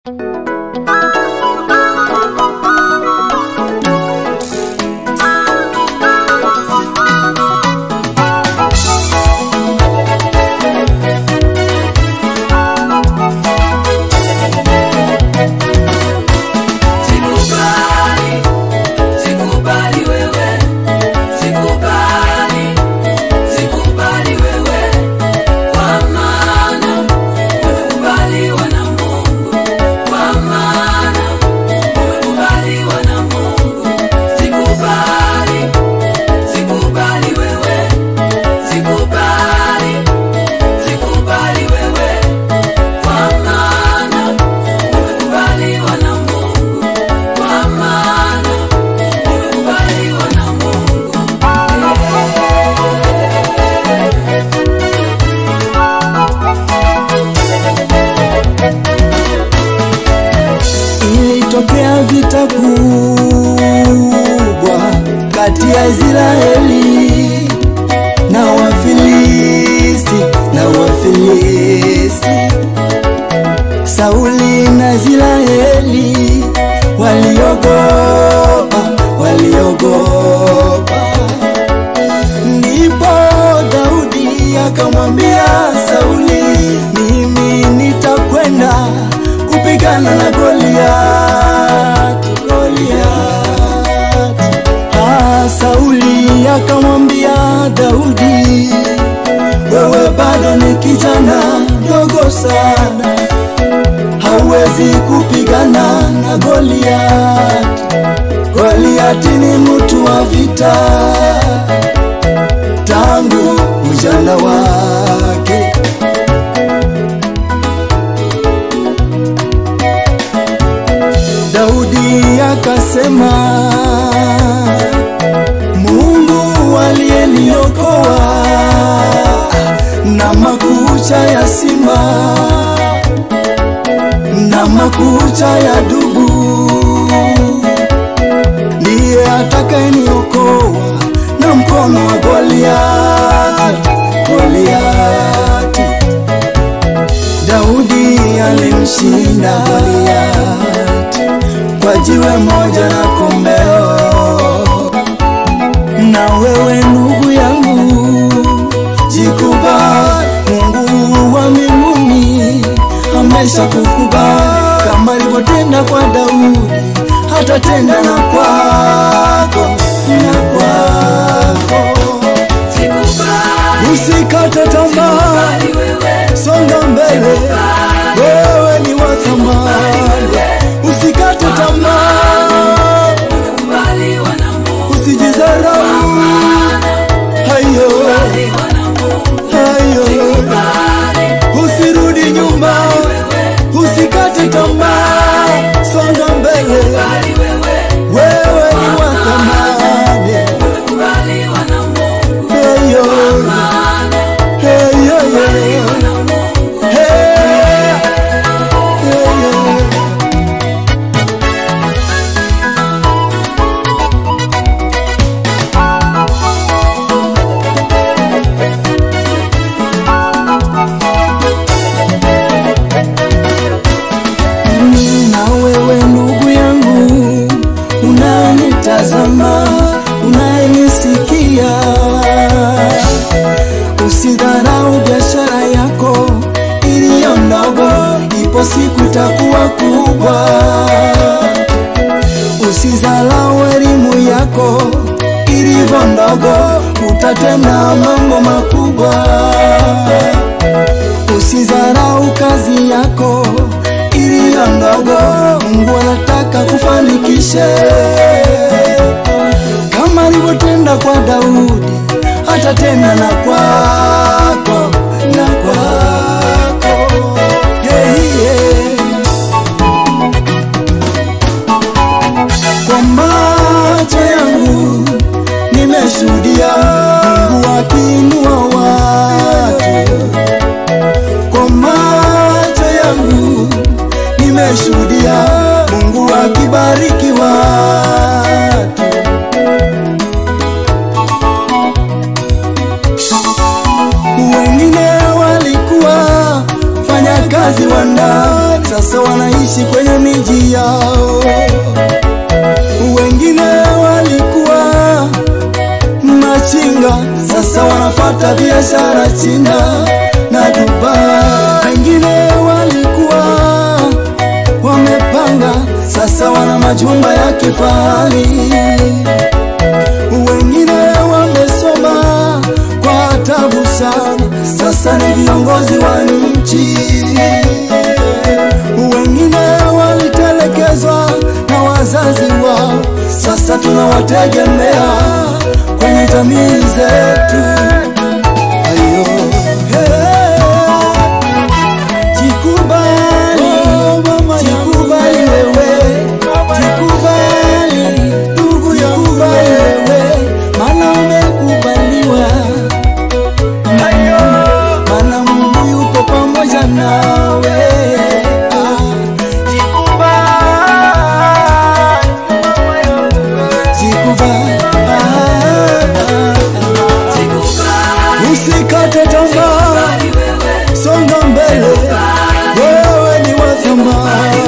Ilitokea vita kubwa kati ya Israeli na Wafilisti na Wafilisti. Sauli na Israeli waliogopa, waliogopa. Ndipo Daudi akamwambia Sauli, mimi nitakwenda kupigana na Goliath, Goliath. Ah, Sauli akamwambia Daudi, wewe bado ni kijana dogo sana, hauwezi kupigana na Goliath. Goliath ni mtu wa vita tangu ujana wake. Daudi akasema, Mungu aliyeniokoa na makucha ya simba na makucha ya dubu, ndiye atakayeniokoa na mkono wa Goliath, Goliath. Daudi alimshinda Goliath kwa jiwe moja na kombeo. Na wewe ndugu yangu, jikubali, Mungu wa mbinguni amesha kukubali, kama alivyotenda kwa Daudi, hatatenda na kwako na kwako. Usikate tamaa, songa mbele, wewe ni wa thamani. Usikate tamaa, usijizarau. Hayo hayo, usirudi nyuma, usikate tamaa, songa mbele, wewe ni wa thamani. Hayo hayo hayo, hey, hayo. na wewe ndugu yangu unanitazama unayenisikia usidharau biashara yako iliyo ndogo ipo siku itakuwa kubwa usidharau elimu yako ilivyo ndogo utatenda mambo makubwa Usidharau kazi yako iliyo ndogo, Mungu anataka kufanikishe kama alivyotenda kwa Daudi, atatenda na kwako na kwako. Yeah, yeah. Kwa macho yangu nimeshuhudia Mungu akiinua watu kwa macho yangu nimeshuhudia Mungu akibariki watu. Wengine walikuwa fanya kazi wa ndani, sasa wanaishi kwenye miji yao. Wengine walikuwa machinga, sasa wanapata biashara China na Dubai. Wengine walikuwa wamepanga, sasa wana majumba ya kifahari. Wengine wamesoma kwa tabu sana, sasa ni viongozi wa nchi. Wengine walitelekezwa na wazazi wao, sasa tunawategemea kwenye jamii zetu. Ayo, hey. Jikubali, jikubali wewe, jikubali ndugu, jikubali wewe, maana umekubaliwa, maana Mungu yuko pamoja nawe. Ah, jikubali, ah, ah, ah. Usikate tamaa, songa mbele, wewe ni wa thamani.